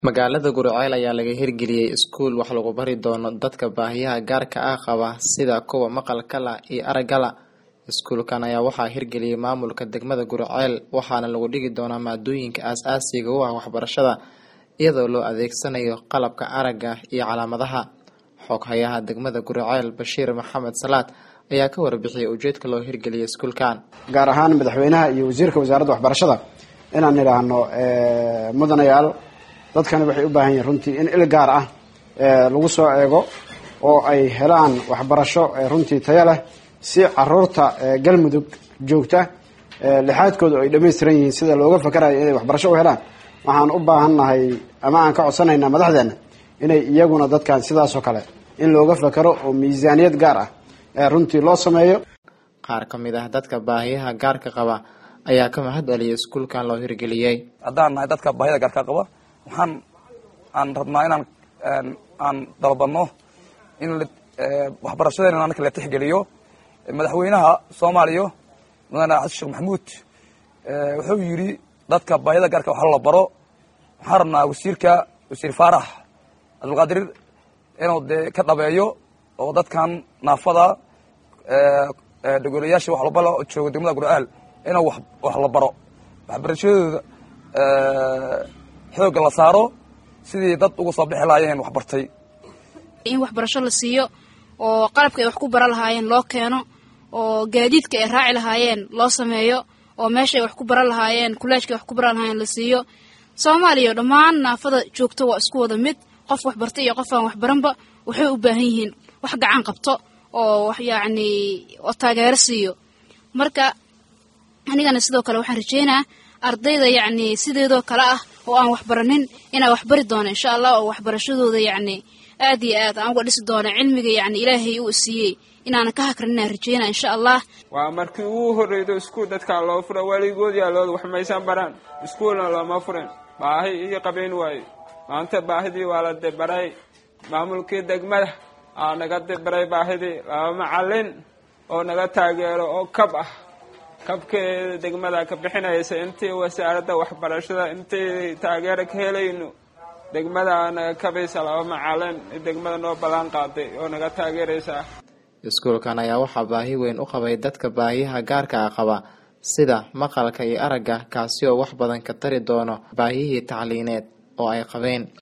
Magaalada Guriceel ayaa laga hirgeliyay iskuul wax lagu bari doono dadka baahiyaha gaarka ah qaba sida kuwa maqalka la iyo aragga la. Iskuulkan ayaa waxaa hirgeliyay maamulka degmada Guriceel waxaana lagu dhigi doonaa maadooyinka aasaasiga u ah waxbarashada iyadoo loo adeegsanayo qalabka aragga iyo calaamadaha. Xoghayaha degmada Guriceel Bashiir Maxamed Salaad ayaa ka warbixiyay ujeedka loo hirgeliyay iskuulkan. gaar ahaan madaxweynaha iyo wasiirka wasaaradda waxbarashada inaan idhaahno mudanayaal dadkani waxay u baahan yihiin runtii in il gaar ah lagu soo eego oo ay helaan waxbarasho runtii tayo leh si caruurta galmudug joogta lixaadkooda ay dhammaystiran yihiin sida looga fakarayo inay waxbarasho u helaan waxaan u baahannahay ama aan ka codsanaynaa madaxdeena inay iyaguna dadkan sidaasoo kale in looga fakaro oo miisaaniyad gaar ah runtii loo sameeyo Qaar ka mid ah dadka baahiyaha gaarka qaba ayaa ka mahad celiyay iskuulkan loo hirgeliyay. haddaan nahay dadka baahida gaarka qaba waxaan aan rabnaa inaan aan dalbano in waxbarashadeena anaka la tixgeliyo madaxweynaha soomaaliya mudane xasan sheekh maxamuud wuxuu yidhi dadka baahida gaarka wax la baro waxaan rabnaa wasiirka wasiir faarax cabdulqaadir inuu dee ka dhabeeyo oo dadkan naafada dogolayaasha wax labala oo jooga degmada guriceel inuu wax la baro waxbarashadooda xoogga la saaro sidii dad uga soo bixi lahaayeen waxbartay in waxbarasho la siiyo oo qalabka ay wax ku bara lahaayeen loo keeno oo gaadiidka ay raaci lahaayeen loo sameeyo oo meesha ay wax ku bara lahaayeen kuleejka ay wax ku bara lahaayeen la siiyo soomaaliya dhammaan naafada joogto waa isku wada mid qof waxbartay iyo qof aan waxbaranba waxay u baahan yihiin wax gacan qabto oo wax yacni oo taageero siiyo marka anigana sidoo kale waxaan rajeynaa ardayda yacni sideedoo kale ah oo aan waxbaranin inaa waxbari doono insha allah oo waxbarashadooda yacni aad iyo aad aan uga dhisi doono cilmiga yacni ilaahay uu siiyey inaanan ka hakrin inaan rajeynaa insha allah waa markii ugu horreydo iskuul dadkaa loo fura weligood yaalooda wax maysan baraan iskuulna looma furin baahi iyo qabayn waaye maanta baahidii waa la dibaray maamulkii degmada aa naga dibaray baahidii laba macallin oo naga taageero oo kab ah kabkeeda degmada ka bixinaysa intii wasaaradda waxbarashada intii taageero ka helayno degmada naga kabaysa laba macalin degmada noo ballan qaaday oo naga taageeraysaa Iskuulkan ayaa waxaa baahi weyn u qabay dadka baahiyaha gaarka ah qaba sida maqalka iyo aragga kaasi oo wax badan ka tari doono baahiyihii tacliineed oo ay qabeen